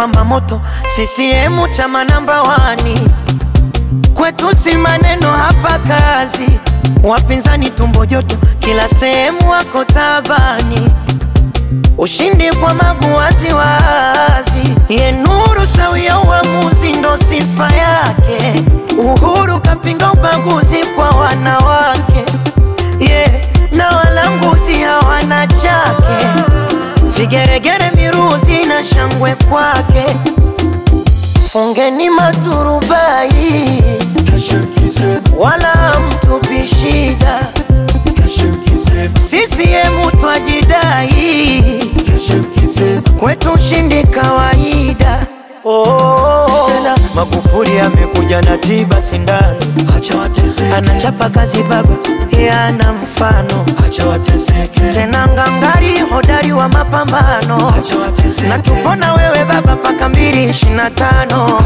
pamba moto, CCM chama namba wani, kwetu si maneno hapa kazi, wapinzani tumbo joto, kila sehemu wako tabani, ushindi kwa magu wazi wazi, ye nuru sawia uamuzi ndo sifa yake, Uhuru kapinga ubaguzi kwa wanawake yeah, na walanguzi hawana chake, vigeregere miruzi na shangwe kwake, fungeni maturubai wala mtupi shida, CCM twajidai kwetu ushindi kawaida. Oh, tena Magufuli amekuja na tiba sindano, anachapa kazi baba, yana mfano tena ngangari, hodari wa mapambano, na tupona wewe baba paka mbili ishirini na tano.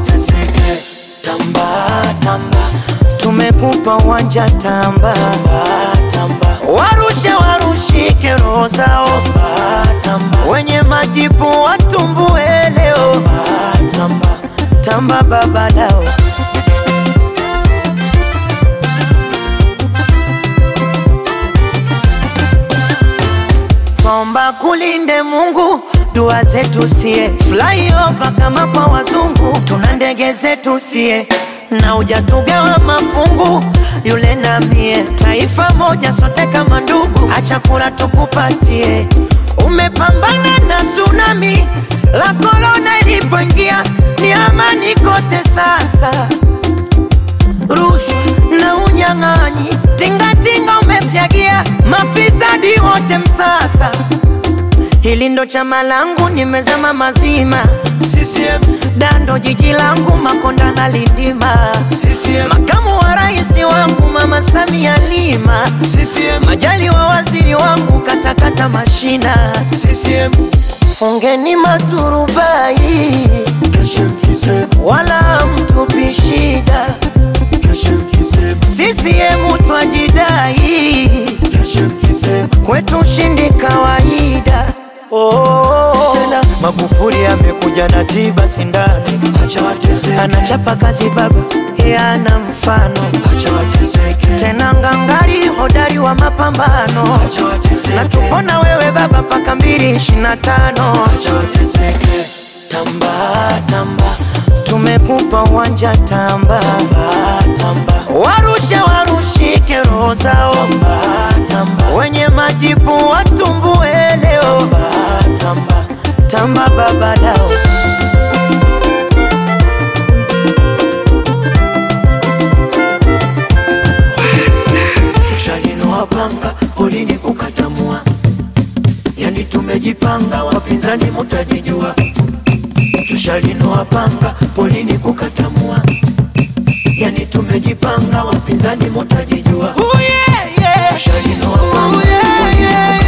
Tamba tamba, tumekupa uwanja tamba, warushe warushike roho zao, wenye majipu watumbue leo, tamba baba lao. Twaomba kulinde Mungu, dua zetu sie flyover kama kwa wazungu, tuna ndege zetu sie na ujatugawa mafungu yule na mie, taifa moja sote kama ndugu, acha kula tukupatie. Umepambana na tsunami la korona ilipoingia, ni amani kote sasa rushwa na unyang'anyi, tingatinga umefyagia, mafisadi wote msasa. Hili ndo chama langu, nimezama mazima. CCM dando jiji langu, Makonda na Lindima. CCM makamu wa rais wangu, Mama Samia Lima. CCM majali wa waziri wangu, katakata mashina. CCM fungeni maturubai, wala mtupi shida. CCM twajidai, kwetu ushindi kawaida. Oh, tena Magufuli amekuja na tiba sindano, anachapa kazi baba, yana mfano tena ngangari, hodari wa mapambano, na tupona wewe baba paka mbili ishirini na tano. Tamba tamba, tumekupa uwanja tamba, warushe warushike roho zao, wenye majipu watumbue leo, tamba baba lao. Tushalinoa panga polini kukatamua, yani tumejipanga, wapinzani mutajijua. Tushalinoa panga polini kukatamua, yani tumejipanga, wapinzani mutajijua. Tushalinoa panga polini kukatamua